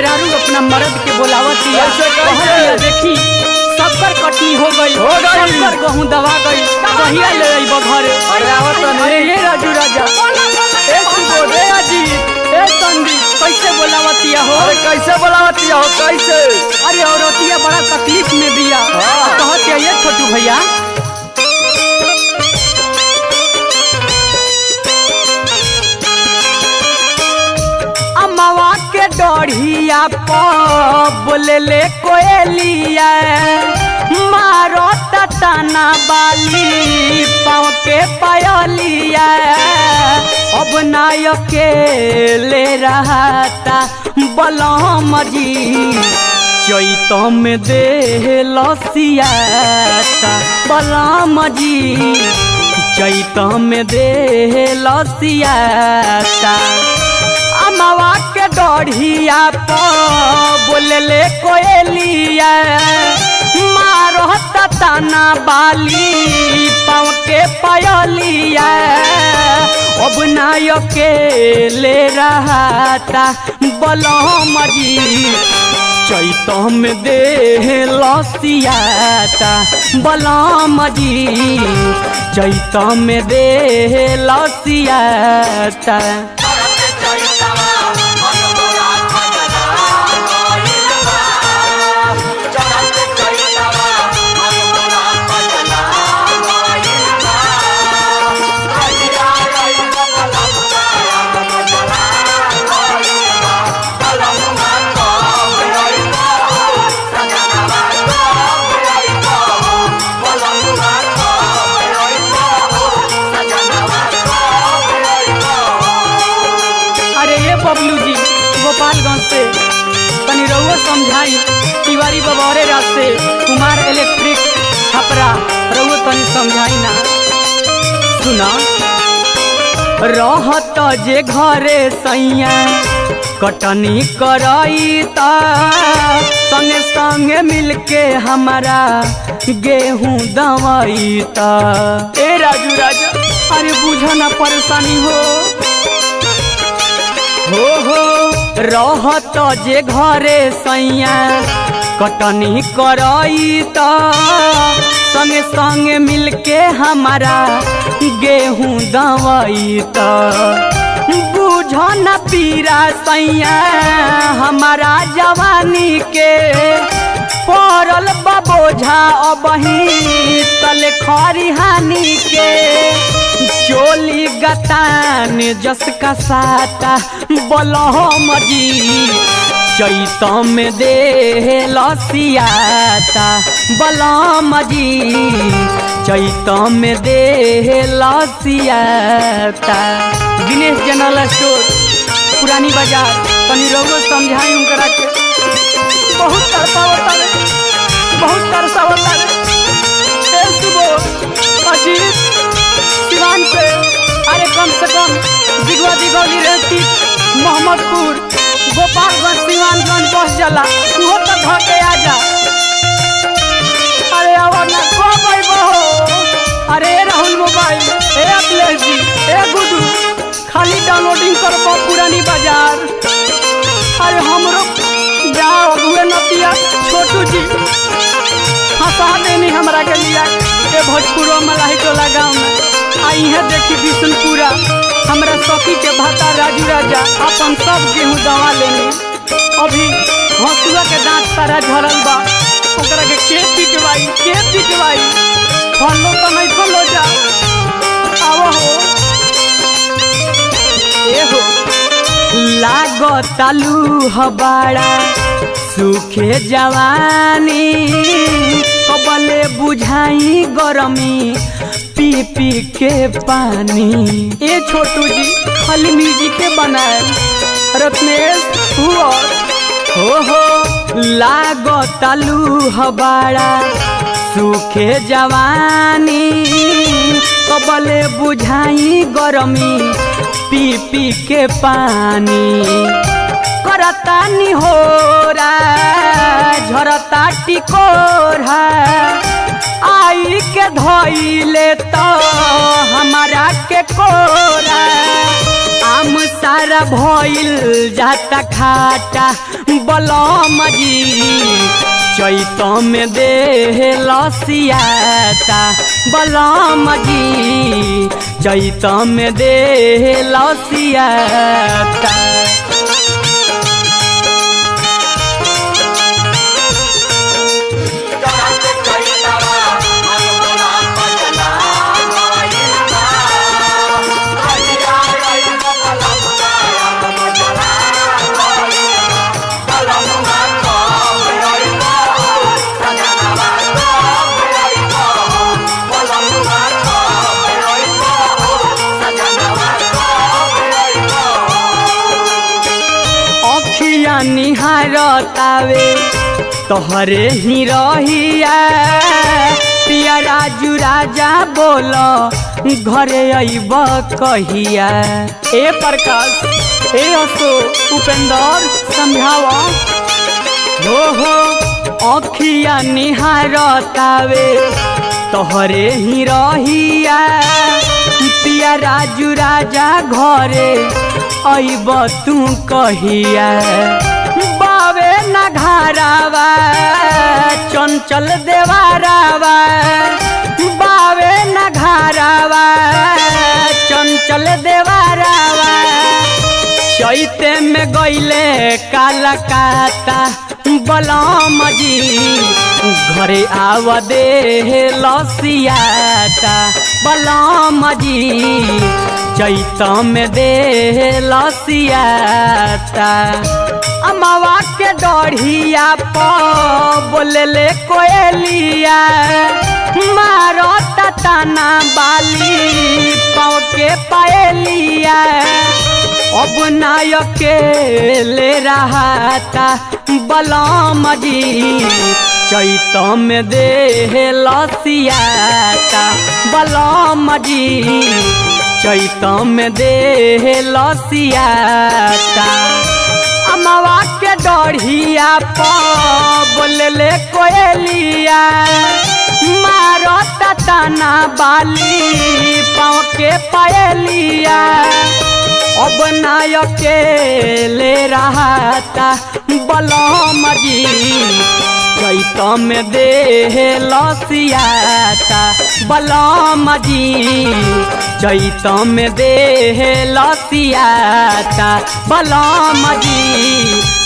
मेहरारू अपना मर्द के बोलावतिया कैसे, कैसे? कहतिया देखी सबकर कटनी हो गई हो गई। सबकर गहूं दबा गई कहिया ले अइबो घरे अरे आवत तनी। अरे ये राजू राजा ए सुबोध ए अजीत ए संदीप कैसे बोलावतिया हो अरे कैसे बोलावती हो कैसे अरे औरतिया बड़ा तकलीफ में बिया हाँ। कहतिया ये छोटू भैया अमवा के डढ़िया प बोले ले कोयलिया मारो तना बाली पाँव के पायलिया अब नायक के ले रहता बलम जी चैत में दे लसियाता बलम जी चैत में दे लसियाता अमवा के डढ़िया प बोलले कोयलिया मारो तना बाली पाँव के पयलिया अब नायक के ले रहता बलम जी चैत में दे लसियाता बलम जी चैत में दे लसियाता अरे ये बबलू जी गोपालगंज से तनी रउआ समझाई तिवारी बबौरे रात से कुमार इलेक्ट्रिक छपरा रउआ तनी समझाई ना सुना रहत जे घरे सैया कटनी करई ता संगे संगे मिलके हमारा गेहूं दवाई ता ए राजू राजा अरे बुझ ना परेशानी हो हो हो रहत जे घरे सैया कटनी करई त संगे संगे मिलके हमारा गेहूं दवाई त बुझ न पीरा सैया हमारा जवानी के पड़ल बबोझा अबही तले खरिहानी के चोली गतान जस का साता बलहम जी चैत में दे लसियाता बलम जी चैत में दे लसियाता दिनेश जनरल स्टोर पुरानी बाजार तनी रउआ समझाई उनकरा के बहुत तरसावता रे बहुत तरसावता रे ए सुबो अजीत सिवान से अरे कम से कम दिगवा दिगौली रहती मोहम्मदपुर गोपालगंज सिवानगंज बस जाला उहो तो घर के आ जा अरे आवा ना कब अइबहो अरे ए राहुल मोबाइल ए अखिलेश जी ए गुडू खाली डाउनलोडिंग करबो पुरानी बाजार अरे हमरो जाओ अगुए नतिया छोटू जी हंसा देनी हमरा के लिया ए भोजपुरो मलाही टोला गाँव में आई है देखी बिशनपुरा हमरा सखी के भाता राजू राजा अपन सब गेहूं दवा लेने अभी हंसुआ के दांत सारा झरल बा ओकरा के के पिटवाई के पिटवाई फलो तो नहीं फलो जा आवो हो ए हो लागतालू हबाड़ा सुखे जवानी कबले बुझाई गरमी पी पी के पानी ए छोटू जी खाली म्यूजिक के बनाए रत्नेश हुआ हो हो लागतालू हबाड़ा सुखे जवानी कबले बुझाई गरमी पी पी के पानी करता निहोरा झरता टिकोरा आई के धोइले तो हमारा के कोरा आम सारा भइल जाता खाटा बलम जी चैत में देह लसियाता बलम जी चैत में देह लसियाता अखिया निहारतावे तोहरे ही रहिया पिया राजू राजा बोल घरे अइब कहिया ए प्रकाश ए असो उपेंद्र समझाव हो हो अखिया निहारतावे तोहरे ही रहिया पिया राजू राजा घरे अइब तू कहिया बावे न घारावा चंचल देवारावा बावे न घारावा चंचल देवारावा चैते में गईले काला काता बलम जी घरे आव दे लसियाता बलम जी चैत में दे लसियाता अमवा के डढ़िया प बोलले कोयलिया मारो ताना बाली पाँव के पायलिया अब नायक ले रहा बलम जी चैत में दे लसियाता बलम जी चैत में दे लसियाता अमवा के डढ़िया प बोलले कोयलिया मारो ताना बाली पाँव के पायलिया अब नायक ले रहा था बलम जी चैत में दे लसियाता बलम जी चैत में दे लसियाता बलम जी